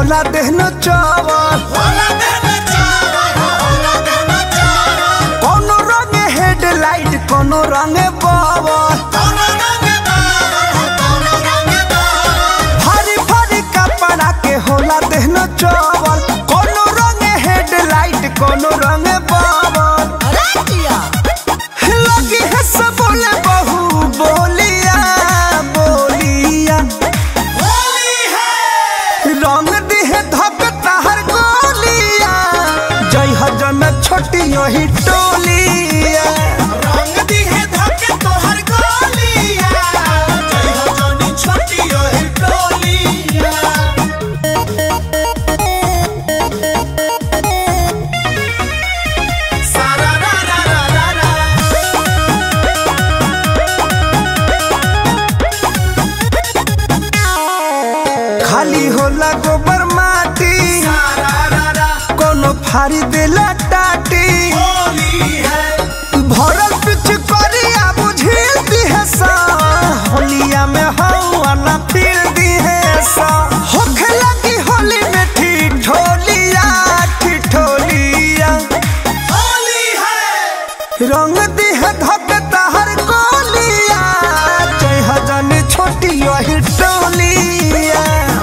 होला देहनो चावल कोनो रंगे हेडलाइट कोनो रंगे बावल भारी भारी कपड़ा के होला देहनो चावल कोनो रंगे हेडलाइट कोनो रंगे बावल लगी है सब बोले बहू बोलिया बोलिया रंग दिहे धक तहर गोलिया जय हजन छोटी यही टोलिया खाली होला गोबर माटी कोनो फारी देला टाटी भरल पिछ करिया बुझिल दिहे सा होलिया में हवा ना फिर दिहे सा होखे लगी होली में ठिठोलिया ठिठोलिया रंग दिहे धक तहर गोलिया जय हजन छोटी यही टोलिया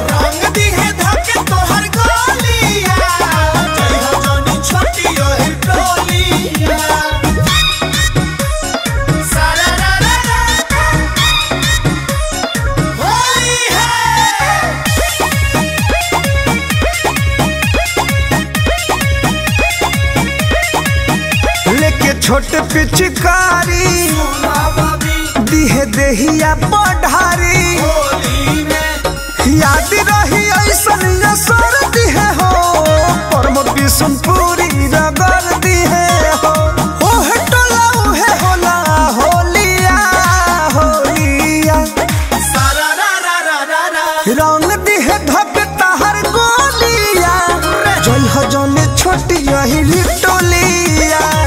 लेके छोट पिचकारी दिहे देहिया बढ़ारी याद रही ऐसन असर दिहे हो परम बिशुनपुरी रगड़ दिहे हो ओहे टोला उहे होला होलिया होलिया रंग दिहे धक तहर गोलिया जय हजन छोटी यही टोलिया